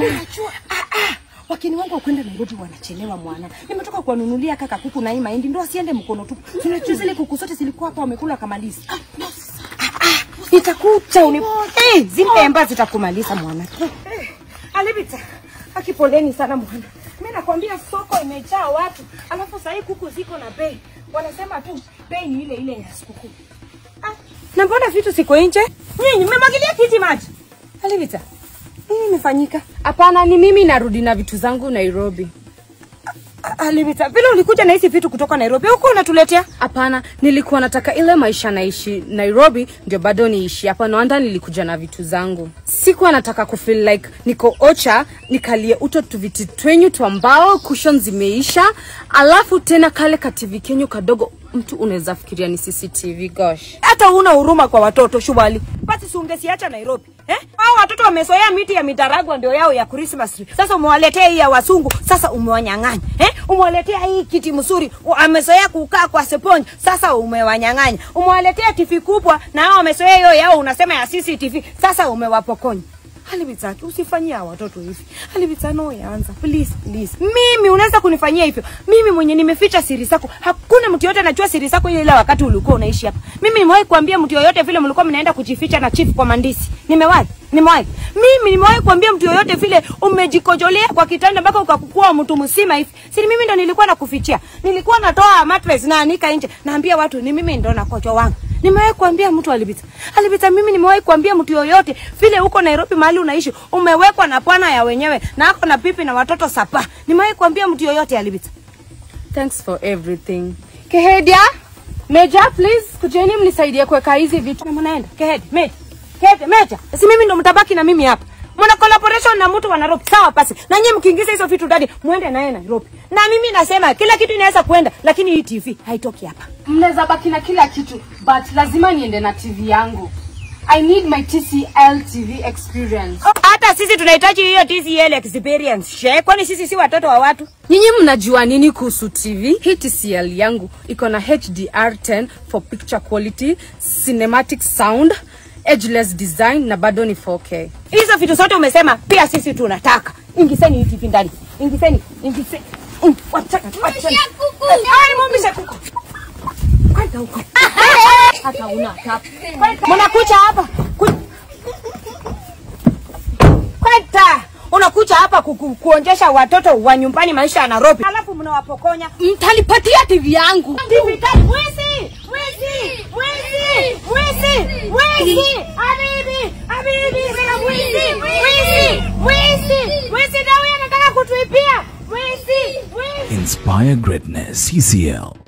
Unajua ah, ah, wakini wangu wakwenda Nairobi wanachelewa mwana. Nimetoka kuwanunulia kaka kuku na hii mahindi ndio asiende mkono tupu. Tunajua zile kuku zote zilikuwa hapa wamekula kamaliza. Ah, ah, nitakucha uni eh, zile ambazo zitakumaliza mwana. Eh, Alibita. Akipoleni sana mwana. Mimi nakwambia soko imejaa watu. Alafu sasa kuku ziko na bei. Wanasema tu bei ni ile ile ya sikukuu. Ah, na mbona vitu siko nje? Nyinyi mmemwagilia kiti maji. Alibita. Nini imefanyika? Hapana, ni mimi narudi na vitu zangu Nairobi. Alibita, vile ulikuja na hizi vitu kutoka Nairobi, huko unatuletea? Hapana, nilikuwa nataka ile maisha naishi Nairobi ndio bado niishi hapa. No wonder nilikuja na vitu zangu. Sikuwa nataka kufeel like niko ocha, nikalie uto tuviti twenyu twa mbao, cushion zimeisha, alafu tena kale ka TV kenyu kadogo, mtu unaweza fikiria ni CCTV. Gosh, Hata huna huruma kwa watoto shubali. Basi si ungesiacha Nairobi. Eh? Hao watoto wamezoea miti ya midaragwa ndio yao ya Christmas tree. Sasa umewaletea hii ya wasungu, sasa umewanyang'anya. Eh? Umewaletea hii kiti mzuri, u- amezoea kukaa kwa seponji, sasa umewanyang'anya. Umewaletea TV kubwa na hao wamezoea hiyo yao unasema ya CCTV, sasa umewapokonya. Halibitaki, usifanyie hawa watoto hivi. Halibita no yaanza. Please, please. Mimi unaweza kunifanyia hivyo. Mimi mwenye nimeficha siri zako. Hakuna mtu yote anajua siri zako ile ile wakati ulikuwa unaishi hapa. Mimi nimewahi kuambia mtu yoyote vile mlikuwa mnaenda kujificha na chief kwa mandisi. Nimewahi. Nimewahi. Mimi nimewahi kuambia mtu yoyote vile umejikojolea kwa kitanda mpaka ukakuwa mtu mzima hivi. Siri mimi ndo nilikuwa nakufichia. Nilikuwa natoa mattress na anika nje. Naambia watu ni mimi ndo nakojo wangu. Nimewahi kuambia mtu alipita. Alipita mimi nimewahi kuambia mtu yoyote vile huko Nairobi mahali unaishi umewekwa na bwana ya wenyewe na ako na pipi na watoto sapa. Nimewahi kuambia mtu yoyote alipita. thanks for everything. Kehedia, Meja, please kujeni mnisaidie kuweka hizi vitu. Na mnaenda. Kehede, meja. Kehede, meja. Si mimi ndo mtabaki na mimi hapa. Mna collaboration na mtu wa Nairobi. Sawa basi. Na nyinyi mkiingiza hizo vitu ndani, muende naye Nairobi. Na mimi nasema kila kitu inaweza kwenda, lakini hii TV haitoki hapa. mnaweza baki na kila kitu but lazima niende na tv yangu i need my tcl tv experience Hata sisi tunahitaji hiyo TCL experience. She, kwani sisi si watoto wa watu? nyinyi mnajua nini kuhusu tv hii tcl yangu iko na hdr10 for picture quality cinematic sound edgeless design na bado ni 4k Hizo vitu zote umesema pia sisi tunataka. Ingizeni hii TV ndani. Ingizeni, ingizeni. Mm, Wacha, wacha. Ai, mumisha kuku. Kwenda huko. hata una tap Mnakuja hapa. Ku- Kwenda. Unakuja hapa ku, ku, kuonjesha watoto wa nyumbani maisha ya Nairobi. Alafu mnawapokonya. mtanipatia tv yangu TV kali. Mwizi! Mwizi! Mwizi! Mwizi! Mwizi! Habibi! Habibi! Mwizi! Mwizi! Mwizi! Mwizi na huyu anataka kutuibia. Mwizi! Mwizi! Inspire greatness. CCL.